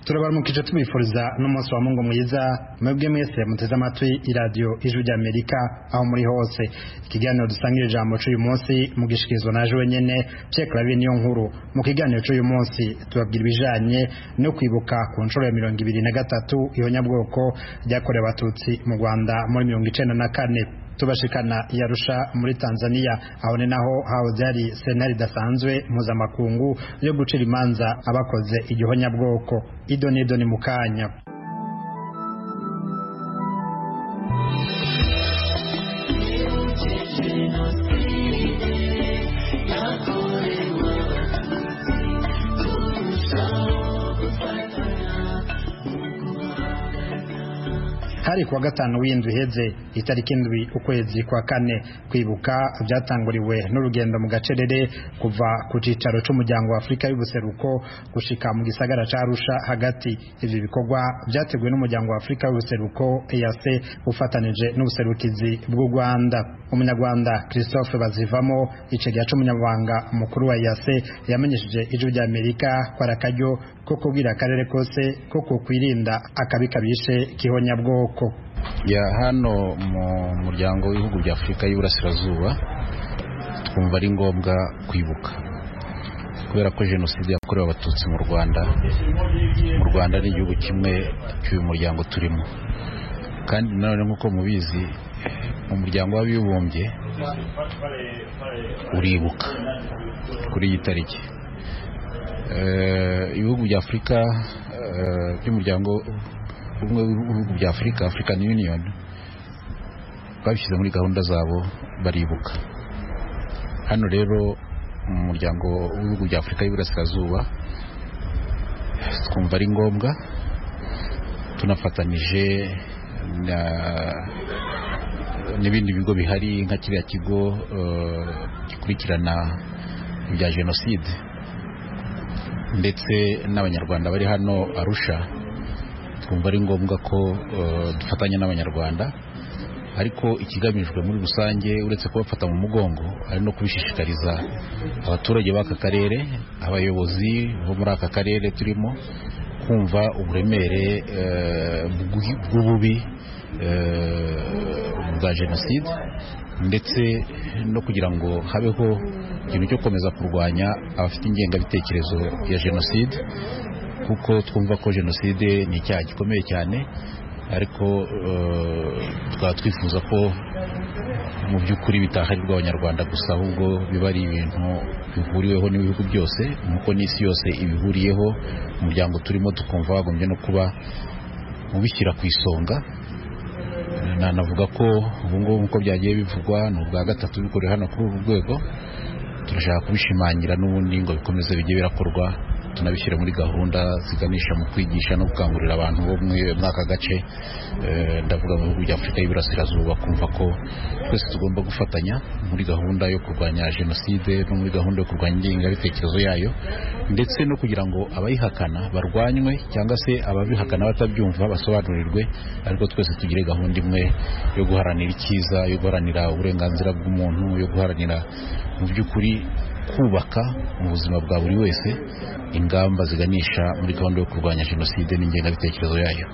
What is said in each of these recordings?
turabaramukije tubifuriza n'umunsi wa mungu mwiza mwebwe mwese muteze amatwi iradiyo ijwi ry'amerika aho muri hose ikiganiro dusangira ijambo cy'uyu munsi mugishikirizwa naje wenyine pierre claver niyo nkuru mu kiganiro cy'uyu munsi tubabwira ibijanye no kwibuka ku nshuro ya mirongo ibiri na gatatu ihonyabwoko ryakorewe abatutsi mu rwanda muri mirongo icenda na kane tubashikana yarusha muri Tanzania aho ni naho hahoze hari sentare idasanzwe mpuzamakungu yo gucira imanza abakoze igihonyabwoko ido n'ido ni mu kanya hari kuwa gatanu w'indwi iheze itariki indwi ukwezi kwa kane kwibuka byatanguriwe n'urugendo mu gacerere kuva ku cyicaro cy'umuryango wa afurika y'ubuseruko gushika mu gisagara ca arusha hagati ivyo bikorwa byateguwe n'umuryango wa afurika y'ubuseruko eac ufatanije n'ubuserukizi bw'u rwanda umunyarwanda christophe bazivamo icegera c'umunyamabanga mukuru wa eac yamenyesheje ijwi rya amerika ko ari akaryo ko kubwira akarere kose ko kokwirinda akabi kabishe kihonyabwoko ya hano mu muryango w'ibihugu bya afurika y'iburasirazuba twumva ari ngombwa kwibuka kubera ko jenoside yakorewe abatutsi mu rwanda mu rwanda ni igihugu kimwe cy'uyu muryango turimo kandi nanone nk'uko mubizi umuryango w'abibumbye uribuka kuri iyi tariki ibihugu bya afurika by'umuryango ubumwe bw'ibihugu bya afurika african union babishyize muri gahunda zabo baribuka hano rero mu muryango w'ibihugu bya afurika y'iburasirazuba twumva ari ngombwa tunafatanije n'ibindi bigo bihari nka kiriya kigo gikurikirana ibya jenoside ndetse n'abanyarwanda bari hano arusha twumva ari ngombwa ko dufatanya n'abanyarwanda ariko ikigamijwe muri rusange uretse kubafata mu mugongo ari no kubishishikariza abaturage b'aka karere abayobozi bo muri aka karere turimo kumva uburemere bw'ububi bwa jenoside ndetse no kugira ngo habeho ikintu cyo gukomeza kurwanya abafite ingengabitekerezo ya jenoside kuko twumva ko jenoside ni icyaha gikomeye cyane ariko tukaba twifuza ko mu by'ukuri bitaharirwa abanyarwanda gusa ahubwo biba ari ibintu bihuriweho n'ibihugu byose nk'uko n'isi yose ibihuriyeho umuryango turimo tukumva wagombye no kuba ubishyira ku isonga nanavuga ko ubu ngubu nk'uko byagiye bivugwa ni ubwa gatatu bikorewe hano kuri uru rwego turashaka kubishimangira n'ubundi ngo bikomeze bijye birakorwa tunabishyire muri gahunda ziganisha mu kwigisha no gukangurira abantu bo muri aka gace ndavuga mu bihugu bya afurika y'iburasirazuba kumva ko twese tugomba gufatanya muri gahunda yo kurwanya jenoside no muri gahunda yo kurwanya ingengabitekerezo yayo ndetse no kugira ngo abayihakana barwanywe cyangwa se ababihakana batabyumva basobanurirwe ariko twese tugire gahunda imwe yo guharanira icyiza yo guharanira uburenganzira bw'umuntu yo guharanira mu by'ukuri kubaka mu buzima bwa buri wese ingamba ziganisha muri gahunda yo kurwanya jenoside n'ingengabitekerezo yayo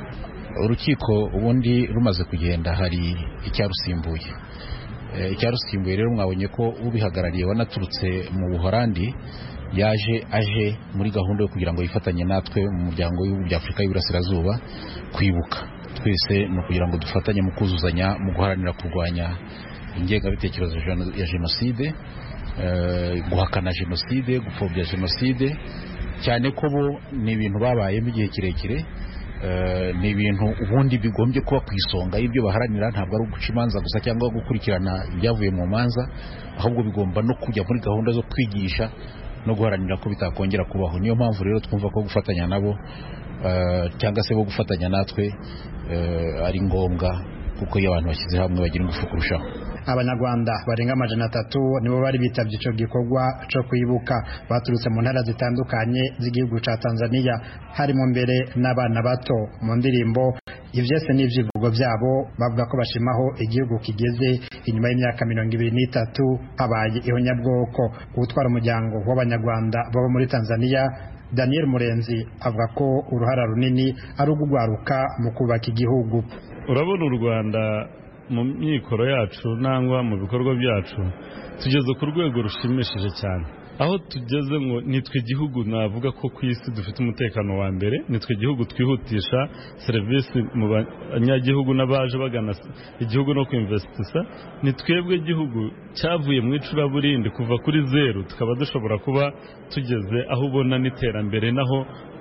urukiko ubundi rumaze kugenda hari icyarusimbuye icyarusimbuye rero mwabonye ko ubihagarariye wanaturutse mu buhorandi yaje aje muri gahunda yo kugira ngo yifatanye natwe mu muryango w'ibihugu bya afurika y'iburasirazuba kwibuka twese ni ukugira ngo dufatanye mu kuzuzanya mu guharanira kurwanya ingengabitekerezo ya jenoside guhakana jenoside gupfobya jenoside cyane ko bo ni ibintu babayemo igihe kirekire ni ibintu ubundi bigombye kuba ku isonga y'ibyo baharanira ntabwo ari uguca imanza gusa cyangwa gukurikirana ibyavuye mu manza ahubwo bigomba no kujya muri gahunda zo kwigisha no guharanira ko bitakongera kubaho niyo mpamvu rero twumva ko gufatanya nabo cyangwa se bo gufatanya natwe ari ngombwa kuko iyo abantu bashyize hamwe bagira ingufu kurushaho abanyarwanda barenga amajana atatu nibo bari bitabye icyo gikorwa cyo kwibuka baturutse mu ntara zitandukanye z'igihugu cya tanzania harimo mbere n'abana bato mu ndirimbo ibyese ni ibyivugo byabo bavuga ko bashimaho igihugu kigeze inyuma y'imyaka mirongo ibiri n'itatu habaye ihonyabwoko gutwara umuryango w'abanyarwanda baba muri tanzania daniel murenzi avuga ko uruhara runini ari ugugwaruka mu kubaka igihugu urabona u rwanda mu myikoro yacu nangwa mu bikorwa byacu tugeze ku rwego rushimishije cyane aho tugeze ngo nitwe gihugu navuga ko ku isi dufite umutekano wa mbere nitwe gihugu twihutisha serivisi mu banyagihugu n'abaje bagana igihugu no kwimvesitisa ni twebwe gihugu cyavuye mu icuraburindi kuva kuri zeru tukaba dushobora kuba tugeze aho ubona n'iterambere naho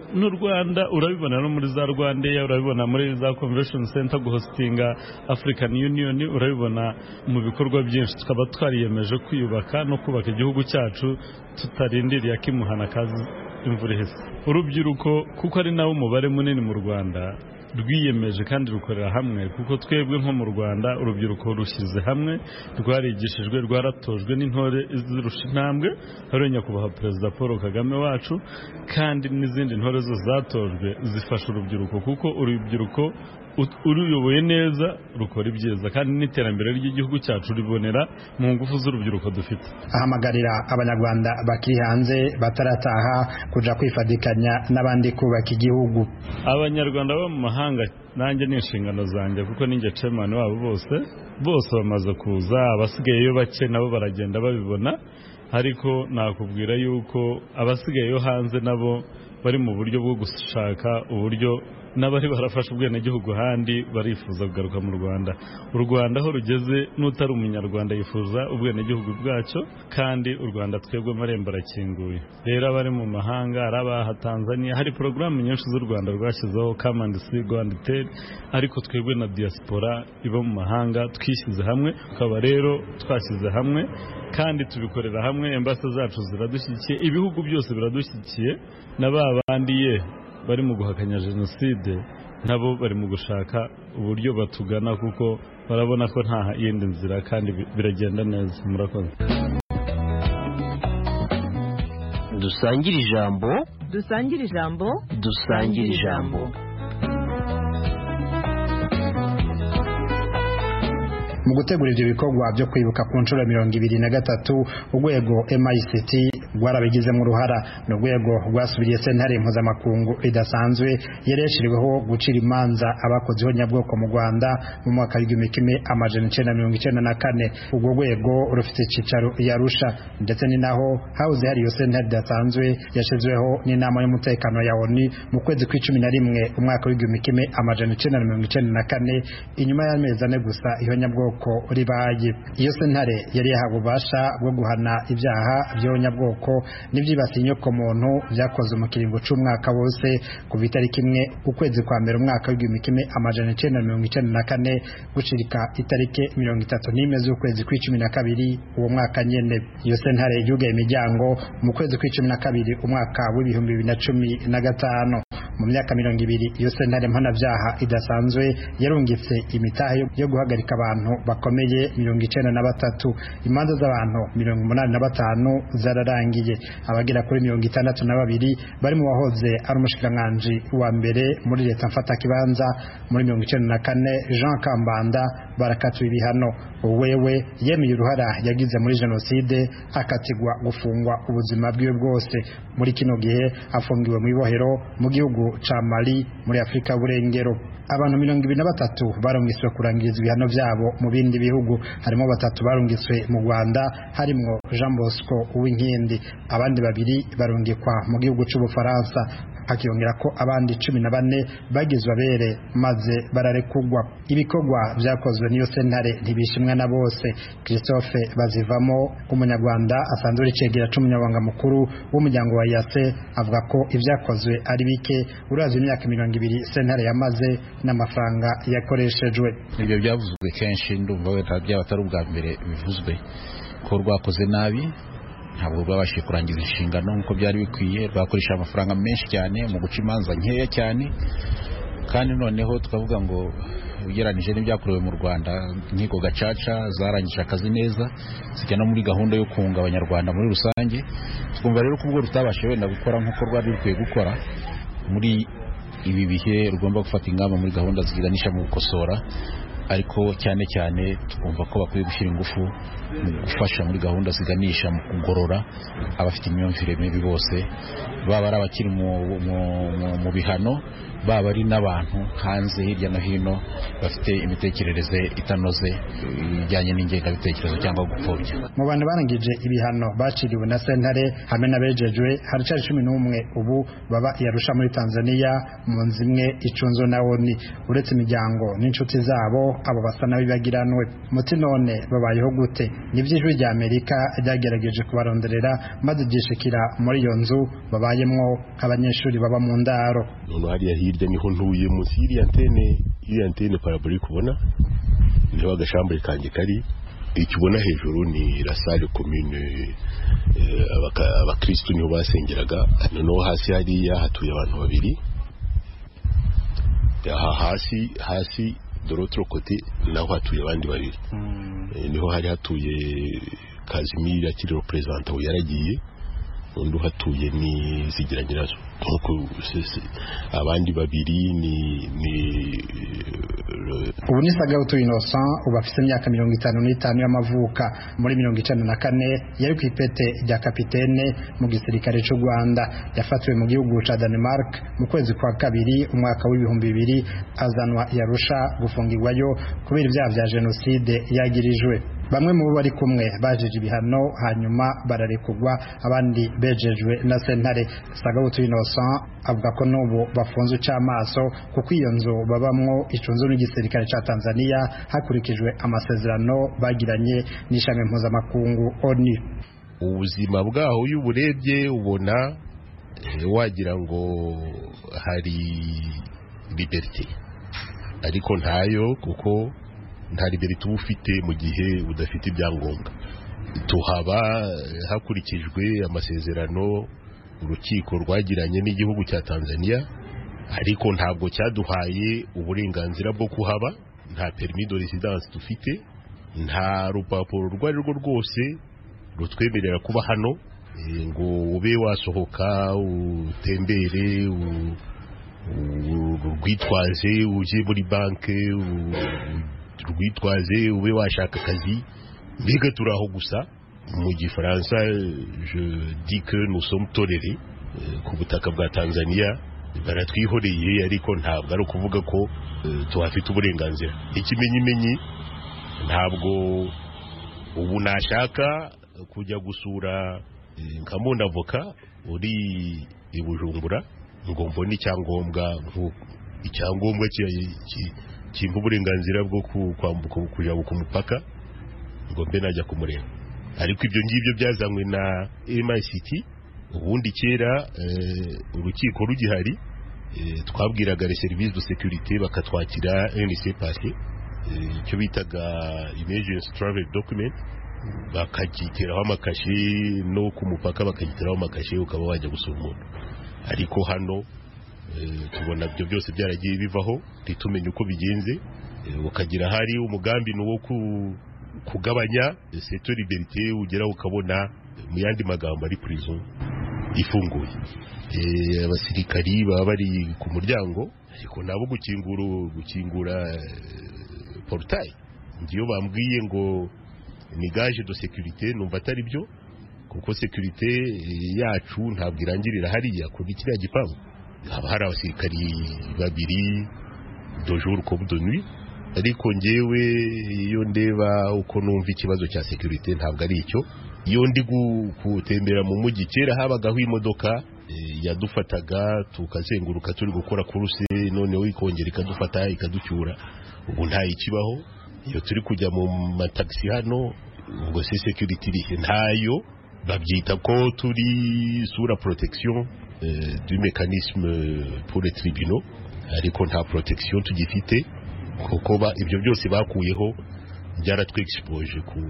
n'u rwanda urabibona no muri za rwandeya urabibona muri za convention center guhositinga african union urabibona mu bikorwa byinshi tukaba twariyemeje kwiyubaka no kubaka igihugu cyacu tutarindiriye akimuhana kazi imvura ihise urubyiruko kuko ari nawe umubare munini mu rwanda rwiyemeje kandi rukorera hamwe kuko twebwe nko mu rwanda urubyiruko rushyize hamwe rwarigishijwe rwaratojwe n'intore izirusha intambwe hariya nyakubahwa perezida paul kagame wacu kandi n'izindi ntore zo zatojwe zifasha urubyiruko kuko urubyiruko uruyoboye neza rukora ibyiza kandi n'iterambere ry'igihugu cyacu ribonera mu ngufu z'urubyiruko dufite ahamagarira abanyarwanda bakiri hanze batarataha kujya kwifadikanya n'abandi kubaka igihugu abanyarwanda bo mu mahanga nanjye ni inshingano zanjye kuko ninjye cemani wabo bose bose bamaze kuza abasigayeyo bake nabo baragenda babibona ariko nakubwira yuko abasigayeyo hanze nabo bari mu buryo bwo gushaka uburyo n'abari barafashe ubwenegihugu ahandi barifuza kugaruka mu rwanda u rwanda aho rugeze n'utari umunyarwanda yifuza ubwenegihugu bwacyo kandi u rwanda twebwe amarembo arakinguye rero abari mu mahanga ari abaha tanzania hari porogaramu nyinshi z'u rwanda rwashyizeho kamandi si rwanda iteri ariko twebwe na diaspora iba mu mahanga twishyize hamwe tukaba rero twashyize hamwe kandi tubikorera hamwe embase zacu ziradushyigikiye ibihugu byose biradushyigikiye na ba bandi ye bari mu guhakanya jenoside nabo bari mu gushaka uburyo batugana kuko barabona ko nta yindi nzira kandi biragenda neza murakoze dusangire ijambo dusangire ijambo dusangire ijambo mu gutegura ibyo bikorwa byo kwibuka ku nshuro mirongo ibiri na gatatu urwego MICT rwarabigizemo uruhara ni urwego rwasubiriye sentare mpuzamakungu idasanzwe yari yashyiriweho gucira imanza abakozeho nyabwoko mu rwanda mu mwaka w'igihumbi kimwe amajana icyenda mirongo icyenda na kane urwo rwego rufite icyicaro i arusha ndetse ni naho hahoze hari iyo sentare idasanzwe yashyizweho n'inama y'umutekano ya onu mu kwezi kw'icumi na rimwe umwaka w'igihumbi kimwe amajana icyenda mirongo icyenda na kane inyuma y'amezi ane gusa iyo nyabwoko ko ribaye iyo sentare yari yahawe ububasha bwo guhana ibyaha by'abanyabwoko n'ibyibasiye inyokomuntu byakoze mu kiringo cy'umwaka wose kuva itariki imwe ukwezi kwa mbere umwaka w'igihumbi kimwe amajana icyenda mirongo icyenda na kane gucirika itariki mirongo itatu n'imwe z'ukwezi kw'icumi na kabiri uwo mwaka nyine iyo sentare yugaye imiryango mu kwezi kw'icumi na kabiri umwaka w'ibihumbi bibiri na cumi na gatanu mu myaka mirongo ibiri iyo sentare mpanabyaha idasanzwe yarungitse imitahe yo guhagarika abantu bakomeye mirongo icyenda na batatu imanza z'abantu mirongo umunani na batanu zararangiye abagera kuri mirongo itandatu na babiri bari mu wahoze ari umushikiranganji wa mbere muri leta mfatakibanza muri mirongo icyenda na kane jean kambanda barakatiwe ibihano wewe yemeye uruhara yagize muri jenoside akatigwa gufungwa ubuzima bwiwe bwose muri kino gihe afungiwe mu ibohero mu gihugu ca mali muri afurika y'uburengero abantu mirongo ibiri na batatu barungiswe kurangiriza ibihano byabo mu bindi bihugu harimo batatu barungiswe mu rwanda harimo jean bosco uwinkindi abandi babiri barungikwa mu gihugu cy'ubufaransa hakiyongera ko abandi cumi na bane bagizwe abere maze bararekugwa ibikorwa byakozwe n'iyo sentare ntibishimwa na bose christophe bazivamo umunyarwanda asanzwe uri cegera cy'umunyabanga mukuru w'umuryango wa yase avuga ko ibyakozwe ari bike urazi imyaka mirongo ibiri sentare yamaze n'amafaranga yakoreshejwe ibyo byavuzwe kenshi ndumva wenda byaba atari ubwa mbere bivuzwe ko rwakoze nabi ntabwo rwabashije kurangiza inshingano nk'uko byari bikwiye rwakoresha amafaranga menshi cyane mu guca imanza nkeya cyane kandi noneho tukavuga ngo ugereranyije n'ibyakorewe mu rwanda inkiko gacaca zarangije akazi neza zijya no muri gahunda yo kunga abanyarwanda muri rusange twumva rero ko ubwo rutabashije wenda gukora nk'uko rwari rukwiye gukora muri ibi bihe rugomba gufata ingamba muri gahunda ziganisha mu gukosora ariko cyane cyane twumva ko bakwiye gushyira ingufu mu gufasha muri gahunda ziganisha mu kugorora abafite imyumvire mibi bose baba ari abakiri mu- mu- mu- mu bihano baba ari n'abantu hanze hirya no hino bafite imitekerereze itanoze ijyanye n'ingengabitekerezo cyangwa gupfobya mu bantu barangije ibihano baciriwe na sentare hamwe n'abejejwe haracari cumi n'umwe ubu baba i Arusha muri tanzaniya mu nzu imwe icunzwe na oni uretse imiryango n'inshuti zabo abo basa n'abibagiranwe muti none babayeho gute n'iby'ijwi rya amerika ryagerageje kubaronderera maze ryishikira muri iyo nzu babayemwo nk'abanyeshuri baba mu ndaro noneho hariya hirya niho ntuye munsi y'iriya antene iriya antene parabulike ubona niho agashambure kanjye kari icyo ubona hejuru ni rasale komine eh, abaka- abakirisitu niho basengeraga noneho hasi hariya hatuye abantu babiri aha hasi hasi dorotro kote naho hatuye abandi babiri Eh, niho hari hatuye kazimira akiri perezida ubu yaragiye undi uhatuye ni zigira nyirazo nk'uko se- se- abandi babiri ni ni eh, ubu ni sagawutu innocent ubu afite imyaka mirongo itanu n'itanu y'amavuka muri mirongo icana na kane yari ku ipete rya kapitene mu gisirikare cy'u rwanda yafatiwe mu gihugu cya denmark mu kwezi kwa kabiri umwaka w'ibihumbi bibiri azanwa yarusha gufungirwayo kubera ibyaha bya jenoside yagirijwe bamwe mu bo bari kumwe bajije ibihano hanyuma bararekurwa abandi bejejwe na sentare sagawutu innocent avuga ko n'ubu bafunze icy'amaso kuko iyo nzu babamwo icunzwe n'igisirikare cya tanzania hakurikijwe amasezerano bagiranye n'ishami mpuzamakungu onu ubuzima bwaho iyo uburebye ubona eh, wagira ngo hari liberite ariko ntayo kuko nta liberite uba ufite mu gihe udafite ibyangombwa tuhaba eh, hakurikijwe amasezerano urukiko rwagiranye n'igihugu cya tanzania ariko ntabwo cyaduhaye uburenganzira bwo kuhaba nta perimi de residence dufite nta rupapuro urwo ari rwo rwose rutwemerera kuba hano eh, ngo ube wasohoka utembere u- u- urwitwaze ujye muri banki u- urwitwaze ube washaka akazi mbega turi aho gusa mu gifaransa eh, je dis que nous sommes tolérés eh, ku butaka bwa tanzania baratwihoreye ariko ntabwo ari ukuvuga ko eh, tuhafite uburenganzira ikimenyimenyi ntabwo ubu nashaka kujya gusura eh, nka avoka uri i bujumbura ngo mbone icyangombwa nku- icyangombwa ki- ki- kimpa uburenganzira bwo ku- kwambuka kujya ku mupaka ngo mbe najya kumureba ariko ibyo ngibyo byazanywe na MICT ubundi kera eh, urukiko rugihari eh, twabwiraga les services de sécurité bakatwakira NC passé icyo bitaga emergency travel document bakagiteraho amakashi no ku mupaka bakagiteraho amakashi ukaba wajya gusura umuntu ariko hano eh, tubona ibyo byose byaragiye bivaho ntitumenye uko bigenze eh, ukagira hari umugambi ni uwo ku- kugabanya seto liberite ugeraho ukabona mu yandi magambo ari prison ifunguye Eh, abasirikari baba bari ku muryango ariko nabo gukingura gukingura eh, porutayi ngiyo bambwiye ngo ni gaje do sekirite numva atari byo kuko sekirite yacu ntabwo irangirira hariya kuri kiriya gipangu haba hari abasirikari babiri dojuru kobu donwi ariko ngewe iyo ndeba uko numva ikibazo cya sekirite ntabwo ari icyo iyo ndi gu- gutembera mu mujyi kera habagaho imodoka eh, yadufataga tukazenguruka turi gukora kuruse noneho ikongera ikadufata ikaducyura ubu nta ikibaho iyo turi kujya mu matagisi hano ubwo se sekiriti irihe ntayo babyita ko turi sura protection eh, du mécanisme pour les tribunaux ariko nta protection tugifite kuko ba- ibyo byose bakuyeho byaratwexpose ku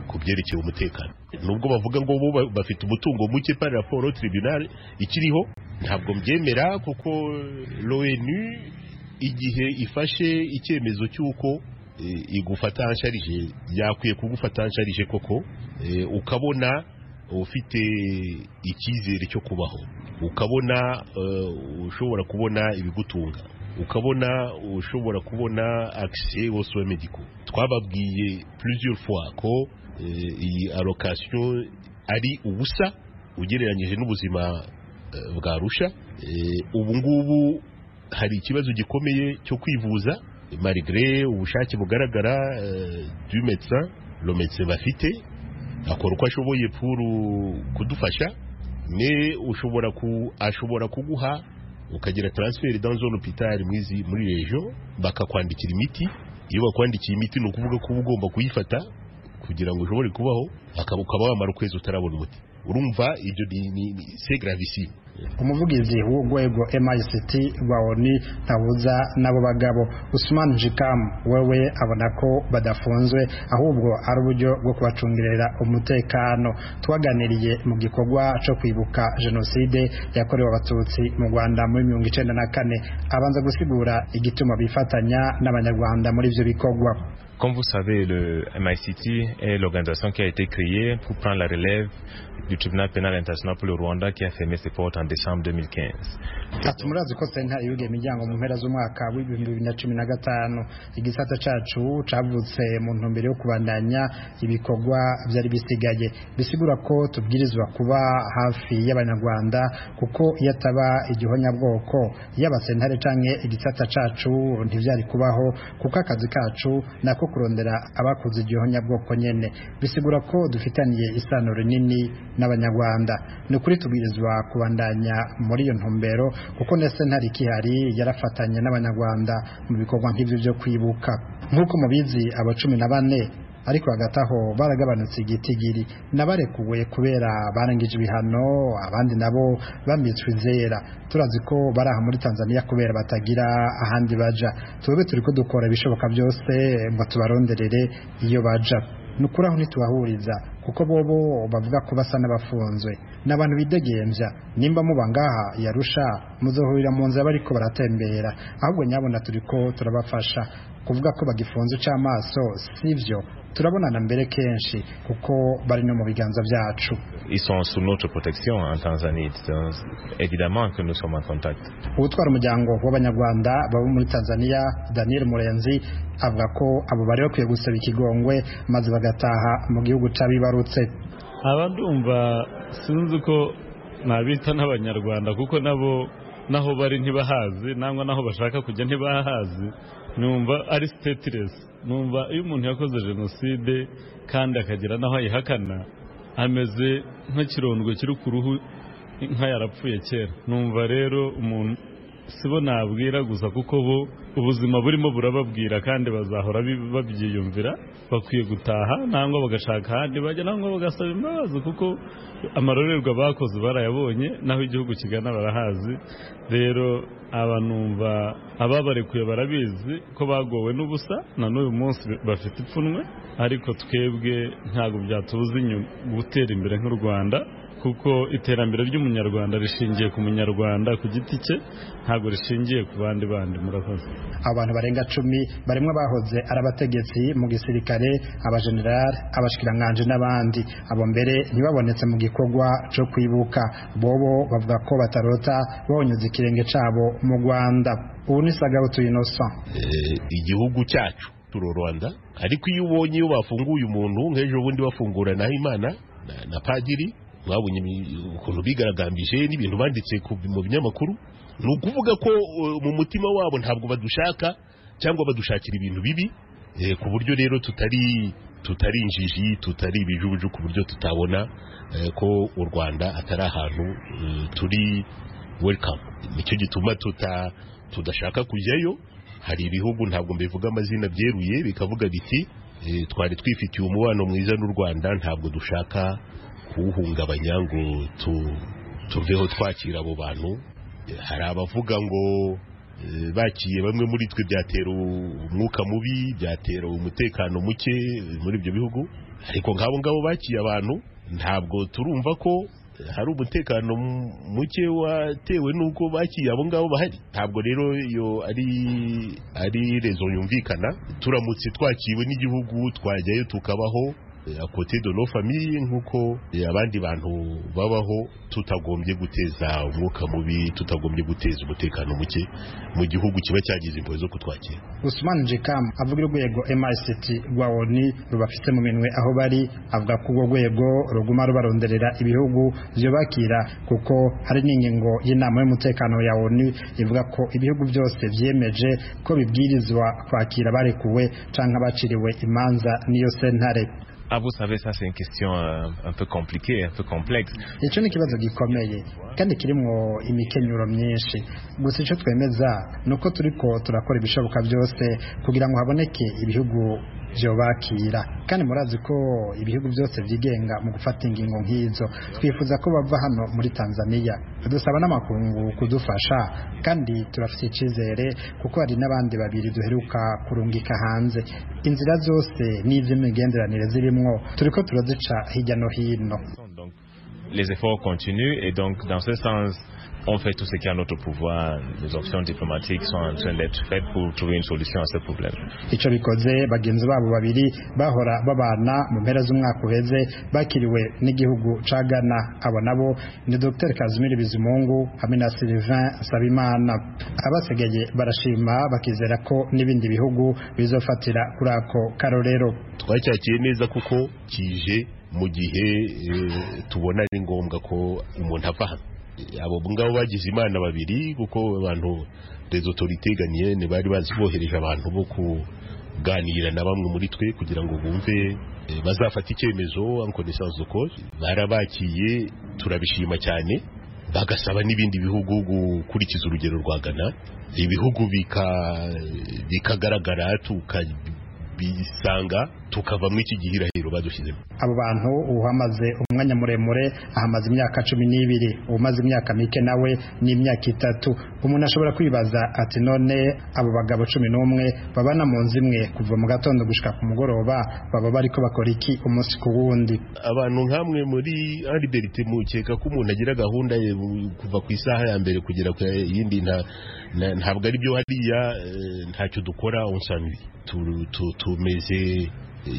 ku byerekeye umutekano nubwo bavuga ngo bo ba- bafite umutungo muke par rapport au tribunal ikiriho ntabwo mbyemera kuko l'ONU igihe ifashe icyemezo cy'uko eh, igufata ansharije yakwiye kugufata ansharije koko eh, ukabona ufite icyizere cyo kubaho ukabona eh, ushobora kubona ibigutunga ukabona ushobora kubona akise au soin medicaux twababwiye plusieurs fois ko eh, iyi allocation ari ubusa ugereranyije n'ubuzima eh, bwa rusha Eh, ubu ngubu hari ikibazo gikomeye cyo kwivuza malgré ubushake bugaragara eh, du médecin le médecin bafite akora uko ashoboye puru kudufasha ne ushobora ku ashobora kuguha ukagira transfer dans zone hôpital mwizi muri region bakakwandikira imiti iyo bakwandikiye imiti ni ukuvuga ko uba ugomba kuyifata kugira ngo ushobore kubaho akaba ukaba wamara ukwezi utarabona umuti urumva ibyo ni- ni ni- c'est gravissime umuvugizi w'urwego MICT rwa ONU ntabuza n'abo bagabo Usman Jikam wewe abona ko badafunzwe ahubwo ari uburyo bwo kubacungirira umutekano twaganiriye mu gikorwa cyo kwibuka jenoside yakorewe abatutsi mu Rwanda muri mirongo icenda na kane abanza gusigura igituma bifatanya n'abanyarwanda muri ibyo bikorwa Comme vous savez, le MICT est l'organisation qui a été créée pour prendre la relève du tribunal pénal international pour le Rwanda qui a fermé ses portes en décembre 2015. ati murazi ko senta yuga imiryango mu mpera z'umwaka w'ibihumbi bibiri na cumi na gatanu igisata cacu cavutse mu ntumbero yo kubandanya ibikorwa vyari bisigaye bisigura ko tubwirizwa kuba hafi y'abanyarwanda kuko iyo ataba igihonyabwoko yaba sentare canke igisata cacu ntivyari kubaho kuko akazi kacu nako kurondera abakoze igihonyabwoko nyene bisigura ko dufitaniye isano rinini n'abanyarwanda ni ukuri tubwirizwa kubandanya muri iyo ntumbero kuko ndetse ntari kihari yarafatanye n'abanyarwanda mu bikorwa nk'ibyo byo kwibuka nk'uko mubizi aba cumi na bane ariko hagati aho baragabanutse igitigiri n'abarekuwe kubera barangije ibihano abandi nabo bambitswe izera turazi ko bari aha muri tanzaniya kubera batagira ahandi baja twebwe turi ko dukora ibishoboka byose ngo tubaronderere iyo baja ni ukuri aho ntitubahuriza kuko bobo bavuga ko basa n'abafunzwe ni abantu bidegembya nimba muba ngaha yarusha muzohurira mu nzira bariko baratembera ahubwo nyabona turiko turabafasha kuvuga ko bagifunze c'amaso sivyo turabonana mbere kenshi kuko bari no mu biganza vyacu Ils sont sous notre protection en Tanzanie. Donc, évidemment que nous sommes en contact. ubutwara umuryango w'abanyarwanda baba muri tanzania daniel murenzi avuga ko abo bari bakwiye gusaba ikigongwe maze bagataha mu gihugu c'abibarutse abadumva sinzi ko nabita n'abanyarwanda kuko nabo naho bari ntibahazi nangwa naho bashaka kujya ntibahazi numva ari sitetiresi numva iyo umuntu yakoze jenoside kandi akagira n'aho ayihakana ameze nk'ikirondwe kiri ku ruhu inka yarapfuye kera numva rero umuntu sibo nabwira gusa kuko bo ubuzima burimo burababwira kandi bazahora bi- babyiyumvira bakwiye gutaha nangwa bagashaka ahandi bajya nangwa bagasaba imbabazi kuko amarorerwa bakoze barayabonye naho igihugu kigana barahazi rero aba numva ababarekuye barabizi ko bagowe n'ubusa na n'uyu munsi bafite ipfunwe ariko twebwe ntabwo byatubuza inyuma gutera imbere nk'u Rwanda kuko iterambere ry'umunyarwanda rishingiye ku munyarwanda ku giti cye ntabwo rishingiye ku bandi bandi murakoze abantu barenga cumi barimwe bahoze ari abategetsi mu gisirikare abajenerali abashikiranganji n'abandi abo mbere ntibabonetse mu gikorwa cyo kwibuka bobo bavuga ko batarota bonyuze ikirenge cabo mu rwanda ubu ni sagabutu innocent eh, igihugu cyacu turo Rwanda ariko iyo ubonye iyo bafunguye umuntu nk'ejo bundi bafungura na Imana na, na padiri mwabonye ibi- ukuntu bigaragambije n'ibintu banditse ku- mu binyamakuru ni ukuvuga ko eh, mu mutima wabo ntabwo badushaka cyangwa badushakira ibintu bibi eh, ku buryo rero tutari tutari injiji tutari ibijuju ku buryo tutabona eh, ko u Rwanda atari ahantu eh, turi welcome nicyo gituma tuta tudashaka kujyayo hari ibihugu ntabwo mbivuga amazina byeruye bikavuga biti "Eh, twari twifitiye umubano mwiza n'u rwanda ntabwo dushaka kuwuhungabanya ngo tu- tuveho twakira abo bantu Eh, hari abavuga ngo eh, bakiye bamwe muri twe byatera umwuka mubi byatera umutekano muke eh, muri ibyo bihugu ariko nk'abo ngabo bakiye abantu ntabwo turumva ko eh, hari umutekano mu- muke watewe n'uko bakiye abo ngabo bahari ntabwo rero iyo ari ari rezo yumvikana turamutse twakiriwe n'igihugu twajyayo tukabaho à côté de nos familles nk'uko abandi bantu babaho tutagombye guteza umwuka mubi tutagombye guteza umutekano muke mu gihugu kiba cyagize impuhwe zo kutwakira Usman Jikam avuga urwego MICT rwa ONU rubafite mu minwe aho bari avuga ko urwo rwego ruguma rubaronderera ibihugu byubakira kuko hari n'ingingo y'inama y'umutekano ya ONU ivuga ko ibihugu byose byemeje ko bibwirizwa kwakira barekuwe cyangwa abaciriwe imanza n'iyo sentare Ah, vous savez, ça, c'est une question euh, un peu compliquée, un peu complexe. icyo ni ikibazo gikomeye kandi kirimo imikenyero myinshi gusa icyo twemeza ni uko turi ko turakora ibishoboka byose kugira ngo haboneke ibihugu byobakira kandi murazi ko ibihugu byose byigenga mu gufata ingingo nk'izo twifuza ko bava hano muri tanzania dusaba n'amakungu kudufasha kandi turafite icyizere kuko hari n'abandi babiri duheruka kurungika hanze inzira zose n'iz'imigenderanire zirimo turi ko turazica hirya no hino Donc, les efforts continuent et donc, dans ce sens, on fait tout ce qui est à notre pouvoir. Les options diplomatiques sont en train d'être faites pour trouver une solution à ce problème. icyo bikoze bagenzi babo babiri bahora babana mu mpera z'umwaka uheze bakiriwe n'igihugu ca Ghana abo nabo ni Dr Kazimiri Bizimungu hamwe na Sylvain Sabimana abasigaye barashima bakizera ko n'ibindi bihugu bizofatira kuri ako karorero twacyakiye neza kuko kije mu gihe eh, tubona ari ngombwa ko umuntu ava hano Eh, abo ngabo bagize imana babiri kuko abantu les autorités ganienne bari bazi bohereje abantu bo kuganira na bamwe muri twe kugira ngo bumve eh, bazafata icyemezo en connaissance de cause barabakiye turabishima cyane bagasaba n'ibindi bihugu gukurikiza urugero rwa Ghana ibihugu bika- bikagaragara tukabisanga tukavamo iki gihirahiro badushyizemo abo bantu uhamaze umwanya muremure ahamaze imyaka cumi n'ibiri umaze imyaka mike nawe ni imyaka itatu umuntu ashobora kwibaza ati none abo bagabo cumi n'umwe babana mu nzu imwe kuva mu gatondo gushika ku mugoroba baba bariko bakora iki umunsi ku wundi abantu nk'amwe muri aliberite mukeka ko umuntu agira gahunda ye bu- kuva ku isaha ya mbere kugera ku yindi nta- nta- ntabwo ari byo hariya eh, ntacyo dukora onsanwi tumeze eh,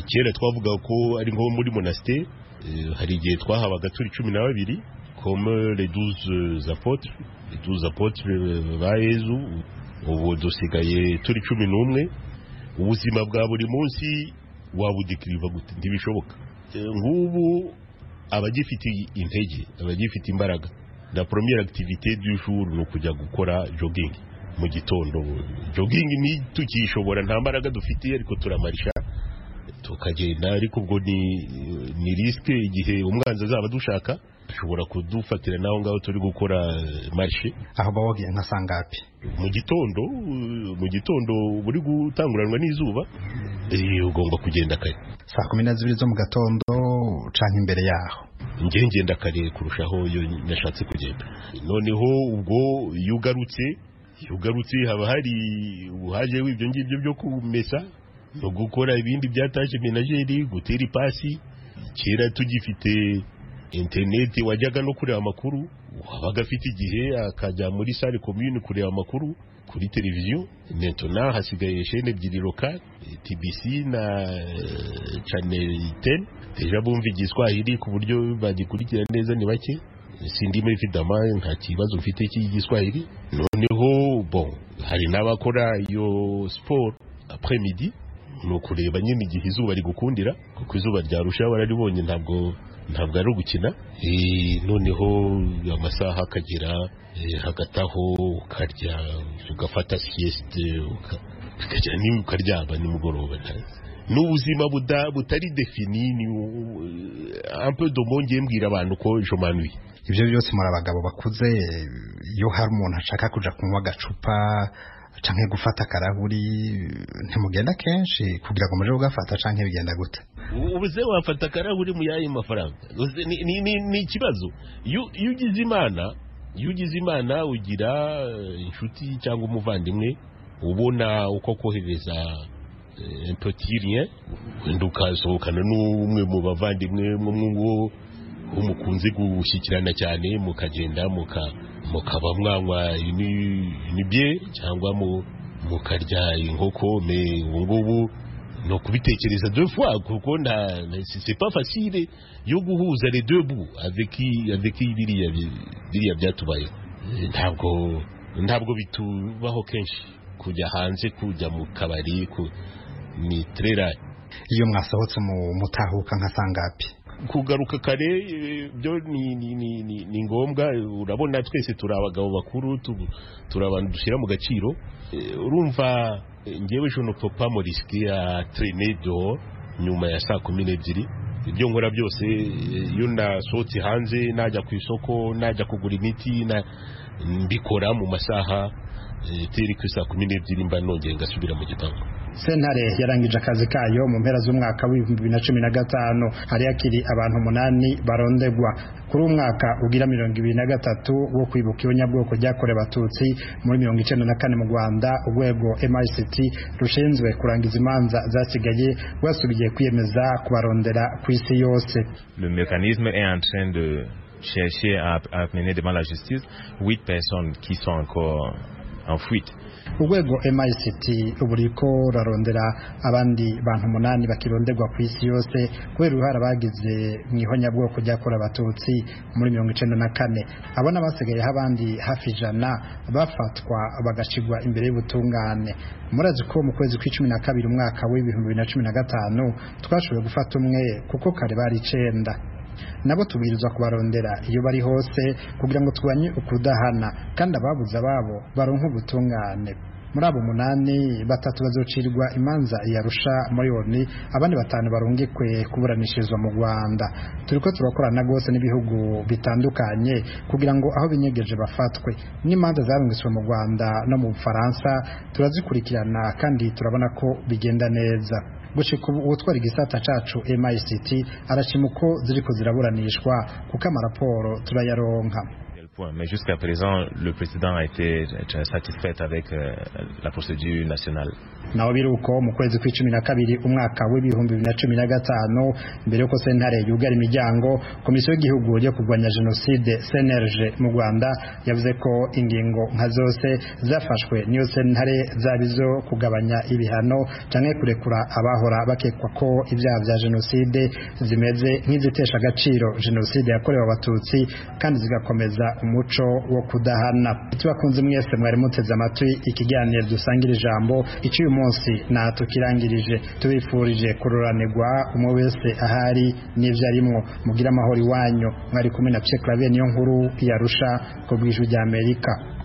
kera twavuga ko ari nko muri monasiteri eh, hari igihe twahabaga turi cumi na babiri comme les douze apotres les douze apotres eh, ba yezu ubu dusigaye turi cumi n'umwe ubuzima bwa buri munsi wabudikiriva gute ntibishoboka Eh, nk'ubu abagifite intege abagifite imbaraga na première activité du jour ni ukujya gukora jogging mu gitondo jogging ntitukishobora nta mbaraga dufite ariko turamarisha tukagenda ariko ubwo ni ni risque igihe umwanzi azaba adushaka ashobora kudufatira n'aho ngaho turi gukora eh, marche aho bawogiye nka sangapi mu gitondo eh, mu gitondo uba uri gutanguranwa n'izuba eh, ugomba kugenda kare saa kumi na zibiri zo mu gatondo canke imbere yaho njye ngenda kare kurushaho iyo nashatse kugenda noneho ubwo iyo ugarutse iyo ugarutse haba hari ubuhaje w'ibyo ngibyo byo kumesa no gukora ibindi byatashye menageri gutera ipasi kera tugifite interineti wajyaga no kureba amakuru wabaga afite igihe akajya muri sare komyuni kureba amakuru kuri televiziyo netona hasigaye shene ebyiri lokale tbc na eh, channel 10 deja bumva igiswahili ku buryo bagikurikira neza ni bake sindimo ifidama nta kibazo mfite cy'igiswahili noneho bon hari n'abakora iyo siporo après midi ni ukureba nyine igihe izuba rigukundira kuko izuba ryarushaho bararibonye ntabwo ntabwo ari ugukina Eh, noneho amasaha akagera eh, hagati aho ukarya ugafata siyesite ukajya ukaryama nimugoroba ni ubuzima buda- butari defini ni un peu de mbongeye mbwira abantu ko jomanuye ibyo byose muri abagabo bakuze iyo hari umuntu ashaka kuja kunywa agacupa canke gufata akarahuri ntimugenda kenshi kugira ngo muje kugafata canke bigenda gute ubuze wafata akarahuri mu yayi mafaranga Uzi, ni- ni- ni- ni ikibazo Iyo- iyo ugize imana iyo ugize imana ugira eh, inshuti cyangwa umuvandimwe ubona uko kohereza impotirien wenda ukasohokana n'umwe mu bavandimwe mwe mwungu umukunze gushyikirana cyane mukagenda muka- mukaba mwanywa ibye cyangwa mu- mukarya inkoko me ubungubu ni ukubitekereza deux fois kuko nta na- c'est c'est pas facile yo guhuza les deux bouts avec i- avec i- biriya bi- biriya byatubayeho Eh, ntabwo ntabwo bitubaho kenshi kujya hanze kujya mu kabari ku ni trera iyo mwasohotse mu mutahuka nka sangapi kugaruka kare eh, byo ni, ni, ni, ni, ni ngombwa eh, urabona twese turi abagabo bakuru tu- turi abantu dushyira mu gaciro Eh, urumva eh, njyewe je ne peux pas me risquer à traîner dehors nyuma ya saa kumi n'ebyiri ibyo nkora byose eh, iyo nasohotse hanze najya ku isoko najya kugura imiti na- mbikora mu masaha eh, teri ku saa kumi n'ebyiri mba nongeye ngasubira mu gipangu sentare yarangije akazi kayo mu mpera z'umwaka w'ibihumbi bibiri na cumi na gatanu hari hakiri abantu umunani barondegwa kuri uyu mwaka ugira mirongo ibiri na gatatu wo kwibuka ibinyabwoko byakorewe abatutsi muri mirongo icyenda na kane mu rwanda urwego mict rushinzwe kurangiza imanza zasigaye rwasubiye kwiyemeza kubarondera ku isi yose Le mécanisme est en train de chercher à, à mener devant la justice huit personnes qui sont encore en fuite. urwego mict ubu riko rurarondera abandi bantu umunani bakirondegwa ku isi yose kubera uruhare bagize mu ihonyabwoko ryakorewe abatutsi muri mirongo icyenda na kane abo n'abasigayeho abandi hafi ijana bafatwa bagacigwa imbere y'ubutungane murazi ko mu kwezi kw'icumi na kabiri umwaka w'ibihumbi bibiri na cumi na gatanu twashoboye gufata umwe kuko kare bari icenda nabo tubwirizwa kubarondera iyo bari hose kugira ngo tubanye ukudahana kandi ababuze ababo baronke ubutungane muri abo munani batatu bazocirwa imanza yarusha muri oni abandi batanu barungikwe kuburanishirizwa mu rwanda turiko turakorana rwose n'ibihugu bitandukanye kugira ngo aho binyegeje bafatwe n'imanza zarungitswe mu rwanda no mu bufaransa turazikurikirana kandi turabona ko bigenda neza gushika ubu uwutwara igisata cacu mict arashima uko ziriko ziraburanishwa kuko amaraporo turayaronka Quel point. Mais jusqu'à présent, le président a été euh, satisfait avec euh, la procédure nationale. naho biri uko mu kwezi kw'icumi na kabiri umwaka w'ibihumbi bibiri na cumi na gatanu mbere y'uko sentare yugara imiryango komisiyo y'igihugu yo kurwanya jenoside cnlg mu rwanda yavuze ko ingingo nka zose zafashwe n'iyo sentare zaba izo kugabanya ibihano cyangwa kurekura abahora bakekwa ko ibyaha bya jenoside zimeze nk'izitesha agaciro jenoside yakorewe abatutsi kandi zigakomeza umuco wo kudahana tubakunze mwese mwari muteze amatwi ikiganiro dusangira ijambo icyo uyu munsi natukirangirije tubifurije kururanirwa umwe wese ahari n'ibyo arimwo mugire amahoro iwanyu mwari kumwe na Pierre Claver niyo nkuru yarusha ku bw'ijwi ry'Amerika